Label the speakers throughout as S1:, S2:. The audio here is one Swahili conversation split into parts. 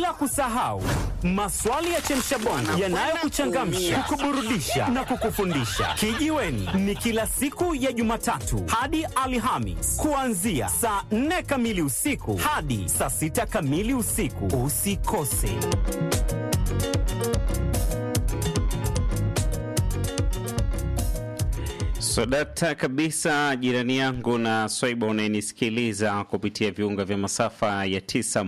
S1: bila kusahau maswali ya chemshabongo yanayokuchangamsha, kukuburudisha na kukufundisha. Kijiweni ni kila siku ya Jumatatu hadi Alhamis kuanzia saa 4 kamili usiku hadi saa 6 kamili usiku. Usikose.
S2: Sodata kabisa, jirani yangu na Swaiba unayenisikiliza kupitia viunga vya masafa ya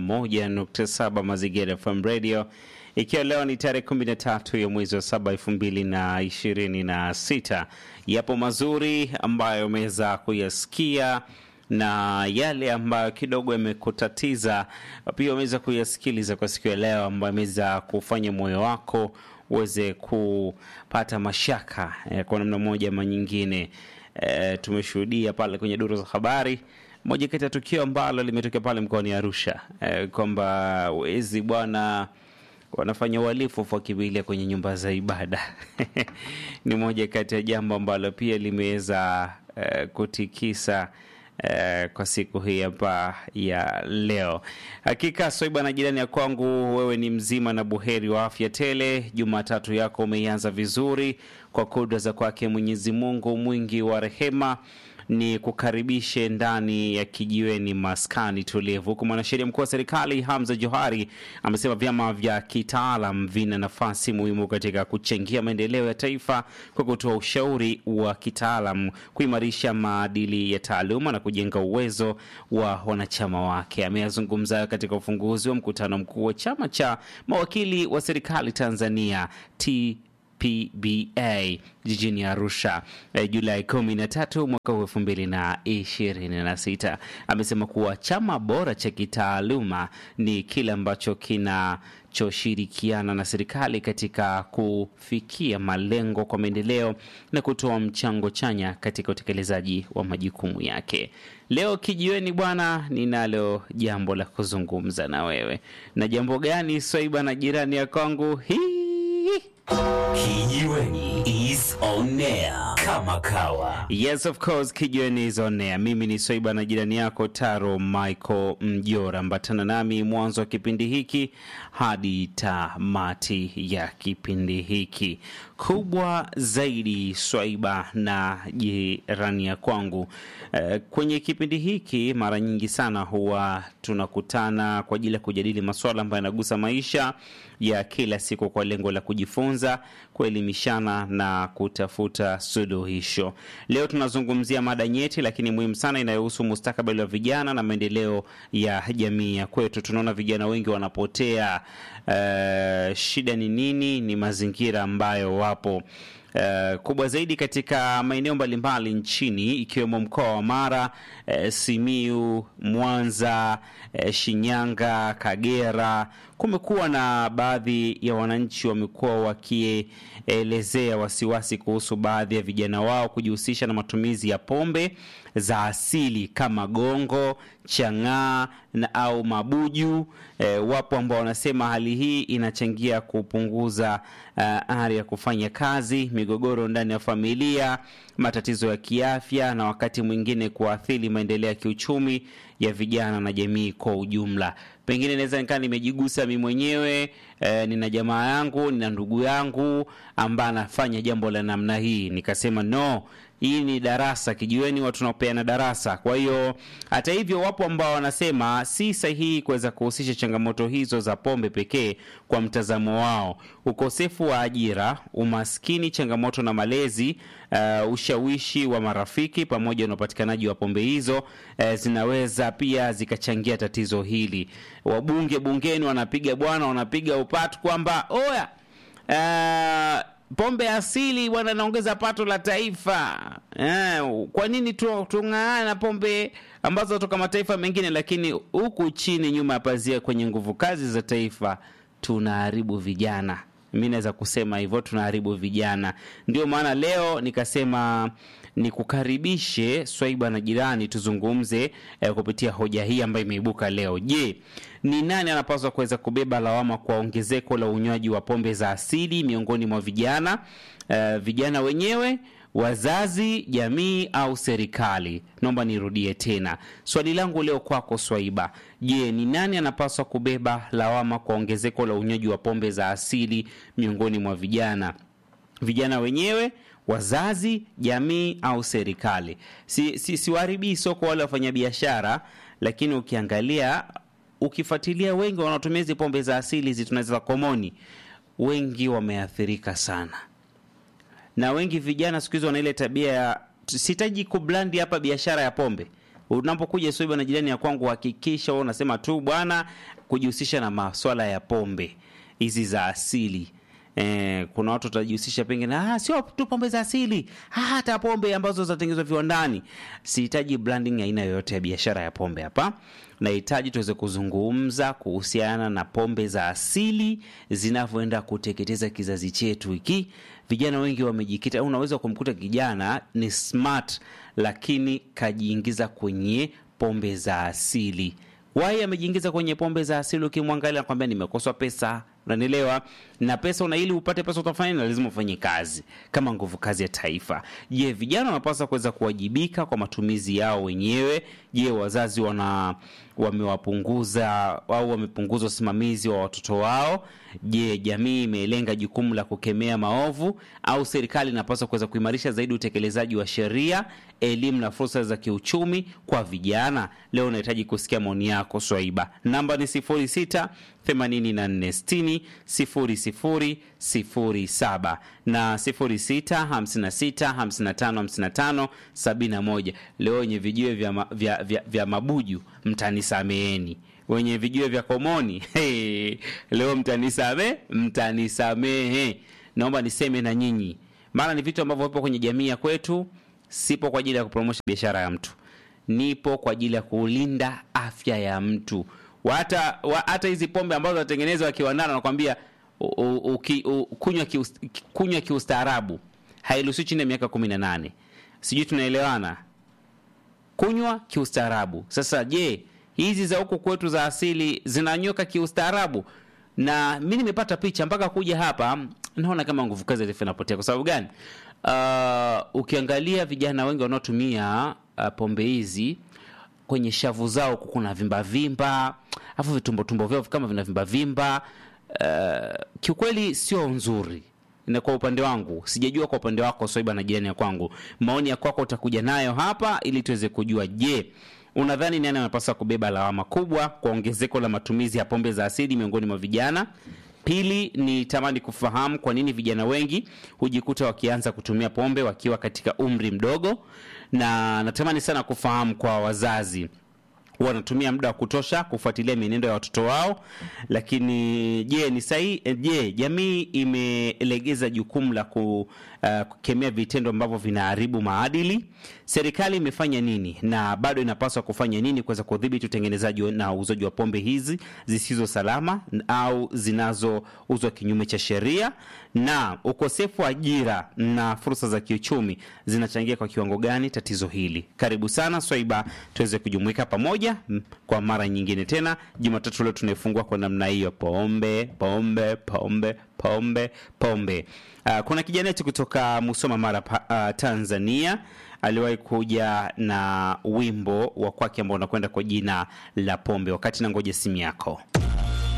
S2: 91.7 Mazingira FM Radio, ikiwa leo ni tarehe 13 ya mwezi wa saba elfu mbili na ishirini na sita. Yapo mazuri ambayo umeweza kuyasikia na yale ambayo kidogo yamekutatiza pia umeweza kuyasikiliza kwa siku ya leo, ambayo ameweza kufanya moyo wako uweze kupata mashaka eh, kwa namna moja ama nyingine. Eh, tumeshuhudia pale kwenye duru za habari moja kati ya tukio ambalo limetokea pale mkoani Arusha eh, kwamba wezi bwana wanafanya uhalifu wakimbilia kwenye nyumba za ibada ni moja kati ya jambo ambalo pia limeweza eh, kutikisa eh, kwa siku hii hapa ya leo. Hakika Swaiba na jirani ya kwangu, wewe ni mzima na buheri wa afya tele. Jumatatu yako umeianza vizuri kwa kudra za kwake Mwenyezi Mungu mwingi wa rehema ni kukaribishe ndani ya kijiweni maskani tulivu, huku mwanasheria mkuu wa serikali Hamza Johari amesema vyama vya kitaalam vina nafasi muhimu katika kuchangia maendeleo ya taifa kwa kutoa ushauri wa kitaalam, kuimarisha maadili ya taaluma na kujenga uwezo wa wanachama wake. Ameyazungumza hayo katika ufunguzi wa mkutano mkuu wa chama cha mawakili wa serikali Tanzania T PBA jijini Arusha eh, Julai 13 mwaka huu 2026. Amesema kuwa chama bora cha kitaaluma ni kile ambacho kinachoshirikiana na serikali katika kufikia malengo kwa maendeleo na kutoa mchango chanya katika utekelezaji wa majukumu yake. Leo kijiweni bwana, ninalo jambo la kuzungumza na wewe. Na jambo gani, Swaiba na jirani ya kwangu hii
S3: Kijiweni is on air kama kawa.
S2: Yes, of course, Kijiweni is on air. Mimi ni Swaiba na jirani yako Taro Michael Mjora. Ambatana nami mwanzo wa kipindi hiki hadi tamati ya kipindi hiki. Kubwa zaidi, Swaiba na jirani ya kwangu. Eh, kwenye kipindi hiki mara nyingi sana huwa tunakutana kwa ajili ya kujadili masuala ambayo yanagusa maisha ya kila siku kwa lengo la kujifunza, kuelimishana na kutafuta suluhisho. Leo tunazungumzia mada nyeti lakini muhimu sana inayohusu mustakabali wa vijana na maendeleo ya jamii ya kwetu. Tunaona vijana wengi wanapotea. Uh, shida ni nini? Ni mazingira ambayo wapo Uh, kubwa zaidi katika maeneo mbalimbali nchini ikiwemo mkoa wa Mara, uh, Simiu, Mwanza, uh, Shinyanga, Kagera. Kumekuwa na baadhi ya wananchi wamekuwa wakielezea wasiwasi kuhusu baadhi ya vijana wao kujihusisha na matumizi ya pombe za asili kama gongo, chang'aa na au mabuju. E, wapo ambao wanasema hali hii inachangia kupunguza uh, ari ya kufanya kazi, migogoro ndani ya familia, matatizo ya kiafya na wakati mwingine kuathiri maendeleo ya kiuchumi ya vijana na jamii kwa ujumla. Pengine naweza nikaa nimejigusa mi mwenyewe e, nina jamaa yangu, nina ndugu yangu ambaye anafanya jambo la namna hii, nikasema no, hii ni darasa kijiweni, watu tunapeana darasa. Kwa hiyo hata hivyo, wapo ambao wanasema si sahihi kuweza kuhusisha changamoto hizo za pombe pekee kwa mtazamo wao. Ukosefu wa ajira, umaskini, changamoto na malezi, uh, ushawishi wa marafiki pamoja na upatikanaji wa pombe hizo uh, zinaweza pia zikachangia tatizo hili. Wabunge bungeni wanapiga bwana, wanapiga upatu kwamba oya uh, pombe asili bwana inaongeza pato la taifa eh, kwa nini tu- tung'ang'ane na pombe ambazo toka mataifa mengine, lakini huku chini nyuma ya pazia kwenye nguvu kazi za taifa tunaharibu vijana. Mi naweza kusema hivyo, tunaharibu vijana. Ndio maana leo nikasema nikukaribishe Swaiba na jirani, tuzungumze eh, kupitia hoja hii ambayo imeibuka leo. Je, ni nani anapaswa kuweza kubeba lawama kwa ongezeko la unywaji wa pombe za asili miongoni mwa vijana? Eh, vijana wenyewe wazazi, jamii au serikali? Naomba nirudie tena swali langu leo kwako Swaiba. Je, ni nani anapaswa kubeba lawama kwa ongezeko la unywaji wa pombe za asili miongoni mwa vijana? Vijana wenyewe, wazazi, jamii au serikali? Si, si, siwaharibii soko wale wafanyabiashara, lakini ukiangalia, ukifuatilia, wengi wanaotumia hizi pombe za asili hizi tunaweza komoni, wengi wameathirika sana na wengi vijana siku hizi wana ile tabia ya sitaji kublandi hapa biashara ya pombe. Unapokuja Swaiba na jirani ya kwangu, hakikisha wewe unasema tu bwana, kujihusisha na maswala ya pombe hizi za asili. Eh, kuna watu watajihusisha pengine, ah, sio tu pombe za asili, ah, hata pombe ambazo zinatengenezwa viwandani. Sihitaji branding aina yoyote ya biashara ya pombe hapa. Nahitaji tuweze kuzungumza kuhusiana na pombe za asili zinavyoenda kuteketeza kizazi chetu hiki. Vijana wengi wamejikita, unaweza kumkuta kijana ni smart, lakini kajiingiza kwenye pombe za asili. Wai amejiingiza kwenye pombe za asili, ukimwangalia nakwambia nimekoswa pesa, unanielewa? Na pesa una, ili upate pesa utafanya na lazima ufanye kazi kama nguvu kazi ya taifa. Je, vijana wanapaswa kuweza kuwajibika kwa matumizi yao wenyewe? Je, wazazi wana wamewapunguza au wamepunguza usimamizi wa watoto wao? Je, jamii imelenga jukumu la kukemea maovu au serikali inapaswa kuweza kuimarisha zaidi utekelezaji wa sheria, elimu na fursa za kiuchumi kwa vijana? Leo unahitaji kusikia maoni yako Swaiba. Namba ni 06 84 60 0007 na 06 56 55 55 71. Leo wenye vijiwe vya, ma, vya, vya, vya mabuju mtanisameheni wenye vijue vya komoni hey, leo mtanisame mtanisamehe. Naomba niseme na nyinyi, maana ni vitu ambavyo vipo kwenye jamii ya kwetu. Sipo kwa ajili ya kupromosha biashara ya mtu, nipo kwa ajili ya kulinda afya ya mtu. Hata hata hizi pombe ambazo zinatengenezwa kiwandani, nakwambia kunywa kius, kunywa kiustaarabu, hairuhusiwi chini ya miaka kumi na nane. Sijui tunaelewana? Kunywa kiustaarabu. Sasa je, hizi za huku kwetu za asili zinanyoka kiustaarabu? Na mi nimepata picha mpaka kuja hapa, naona kama nguvu kazi refu inapotea. Kwa sababu gani? Uh, ukiangalia vijana wengi wanaotumia uh, pombe hizi kwenye shavu zao kuna vimba vimba, afu vitumbo tumbo vyao kama vina vimba vimba. Uh, kiukweli sio nzuri na kwa upande wangu sijajua kwa upande wako Swaiba na jirani ya kwangu, maoni ya kwako utakuja nayo hapa ili tuweze kujua. Je, unadhani nani anapaswa kubeba lawama kubwa kwa ongezeko la matumizi ya pombe za asili miongoni mwa vijana? Pili, ni tamani kufahamu kwa nini vijana wengi hujikuta wakianza kutumia pombe wakiwa katika umri mdogo, na natamani sana kufahamu kwa wazazi wanatumia muda wa kutosha kufuatilia mienendo ya watoto wao, lakini je, ni sahihi? Je, jamii imelegeza jukumu la ku, uh, kukemea vitendo ambavyo vinaharibu maadili? Serikali imefanya nini na bado inapaswa kufanya nini kuweza kudhibiti utengenezaji na uuzaji wa pombe hizi zisizo salama au zinazouzwa kinyume cha sheria? Na ukosefu wa ajira na fursa za kiuchumi zinachangia kwa kiwango gani tatizo hili? Karibu sana Swaiba, tuweze kujumuika pamoja kwa mara nyingine tena. Jumatatu leo tunaifungua kwa namna hiyo, pombe pombe pombe pombe pombe. Uh, kuna kijana wetu kutoka Musoma Mara, uh, Tanzania aliwahi kuja na wimbo wa kwake ambao unakwenda kwa jina la pombe. Wakati na ngoja simu yako